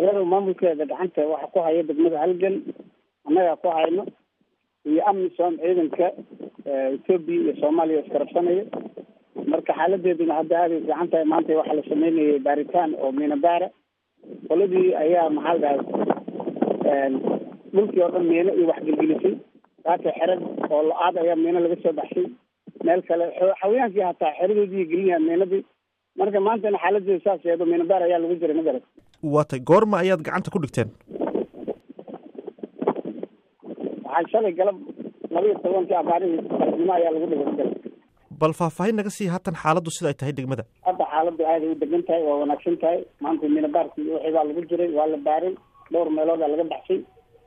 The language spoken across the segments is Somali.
magaalada maamulkeeda gacanta waxa ku haya degmada halgan annagaa ku hayno iyo amisom ciidanka etoobiya iyo soomaaliya iskarabsanaya marka xaaladeeduna hadda aaday fiican tahay maanta waxaa la sameynayay baaritaan oo miinabaara qoladii ayaa maxaa la dhahay dhulkii oo dhan miino iyo waxgelgelisay saaka xerad oo lo-aad ayaa miino laga soo baxshay meel kale xawayaankii hataa xeradoodii gelinyaa miinadii marka maantana xaaladeedu saas eedo miinabaar ayaa lagu jiray magarat waatay goorma ayaad gacanta ku dhigteen waxaa shalay galab laba iyo tobankii abaarihii galabnimo ayaa lagu dhigay magarat bal faahfaahin naga sii haatan xaaladdu sida ay tahay degmada hadda xaaladdu aaday u degan tahay waa wanaagsan tahay maanta miinabaarkii wixii baa lagu jiray waa la baaray dhowr meeloodaa laga baxshay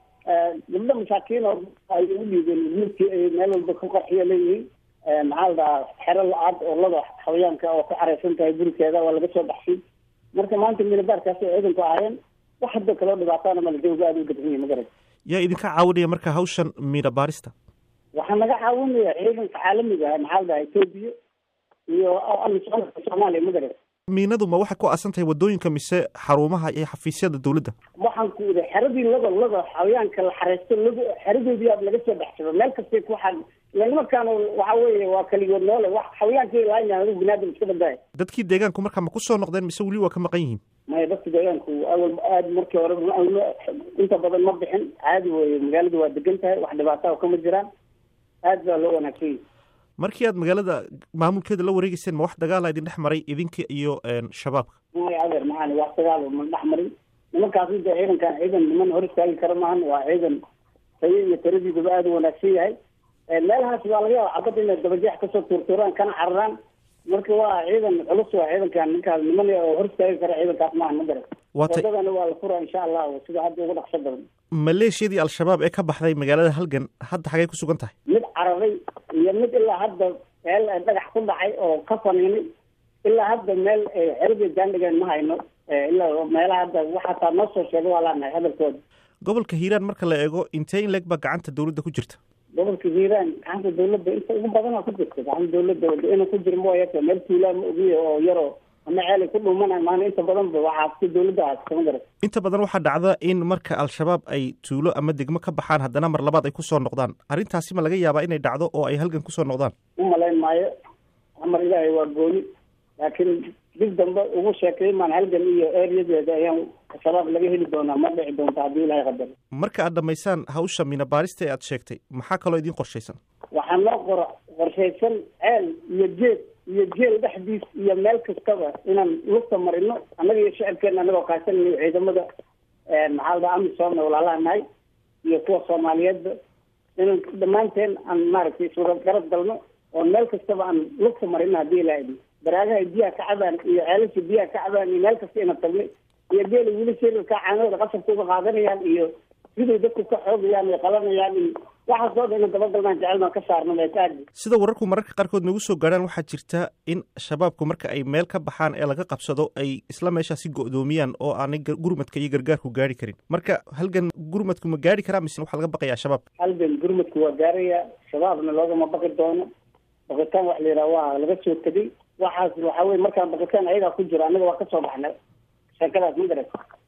gabdho masaakiin oo ay u dhiibeen midkii ay meel walba ku qarxiya leeyihiin maxaa la dhahaa xero la-aad oo lada xawayaanka oo ku xareysan tahay gurikeeda waa laga soo baxshay marka maanta miinabaarkaasi ciidanku ahaayeen wax hadda kaloo dhibaataana mala jawga aada u degan yahay magarat yaa idinka caawinaya marka hawshan miina baarista waxaa naga caawinaya ciidanka caalamiga ah maxaa la dhahaa etoobiya iyo amisom soomaaliya magarat miinadu ma waxay ku aasan tahay waddooyinka mise xarumaha iyo xafiisyada dowladda waxaan ku iri xeradii lada lada xawayaanka la xareysto lada xeradoodii aad laga soo baxsado meel kastay ku xad nimankaana waxa weeye waa kaligood noole wax xawayaankii laanya adigu binaadam iska badbaaya dadkii deegaanku markaa ma ku soo noqdeen mise weli waa ka maqan yihiin maya dadka deegaanku awal aada markii hore inta badan ma bixin caadi weye magaaladu waa degan tahay wax dhibaataa kama jiraan aad baa loo wanaagsan yahi markii aad magaalada maamulkeeda la wareegeyseen ma wax dagaala idin dhex maray idinka iyo shabaabka maya adeer maxaan wax dagaal ma dhex marin nimankaas inta ciidankan ciidan niman hor istaagi kara maahan waa ciidan tayo iyo taradiidaba aada u wanaagsan yahay meelahaas waa laga yaaba cabadda inay dabajeex kasoo tuurtuuraan kana cararaan marka waa ciidan culus waa ciidankan ninkaas niman oo hor istaagi kara ciidankaas maahan ma garan wadadana waa la furaa insha allahu sida hadda ugu dhaqso badan maleeshiyadii al-shabaab ee ka baxday magaalada halgan hadda xagay ku sugan tahay mid cararay iyo mid ilaa hadda meel dhagax ku dhacay oo ka faniinay ilaa hadda meel xeradii jaandhigeen ma hayno ilaa meelaha hadda waxaataa noo soo sheega waa laanahay hadalkooda gobolka hiiraan marka la eego intee in leeg baa gacanta dowladda ku jirta gobolka hiiraan gacanta dowladda inta ugu badana ku jirta gacanta dowladda ina ku jira mooyaka meel tuulaa ma ogiya oo yaroo ama ceelay ku dhuumanay maana inta badanba waxaa si dowladda haasta ma garat inta badan waxaa dhacda in marka al-shabaab ay tuulo ama degmo ka baxaan haddana mar labaad ay kusoo noqdaan arrintaasi ma laga yaabaa inay dhacdo oo ay halgan kusoo noqdaan u malayn maayo amar ilaahay waa gooni laakiin dib dambe ugu sheekay maan halgan iyo ereyadeeda ayaan shabaab laga heli doonaa ma dhici doonta haddii ilahay qadaro marka aad dhammaysaan hawsha miina baarista ee aad sheegtay maxaa kaloo idiin qorshaysan waxaa noo qor qorshaysan ceel iyo geed iyo jeel dhexdiis iyo meel kastaba inaan lugta marino annaga iyo shicibkeena anagoo kaashanay ciidamada maxaa la dhaha amisoomna walaalaha nahay iyo kuwa soomaaliyeedba inaan dhammaanteen aan maaragtay iswada garab galno oo meel kastaba aan lugta marino haddii ilaa idin baraagaha biyaha ka cabaan iyo ceelasha biyaha ka cabaan iyo meel kasta ina tagnay iyo geela weli shirarka caanooda qasabka uga qaadanayaan iyo siday dadku ka xoogayaan ay qabanayaan iyo waxaas oo dhan ina dabagalnaan jecelnaan ka saarno meetaadi sida wararku mararka qaarkood nagu soo gaadhaan waxaa jirta in shabaabku marka ay meel ka baxaan ee laga qabsado ay isla meeshaasi go'doomiyaan oo aanay gurmadka iyo gargaarku gaari karin marka halgan gurmadku ma gaari karaa mise waxaa laga baqayaa shabaab halgan gurmadku waa gaaraya shabaabna loogama baqi doono baqitaan wax la yidhaha waa laga soo tegay waxaas waxa weye markaan baqitaan ayagaa ku jira annaga waa kasoo baxnay sheekadaas ma garat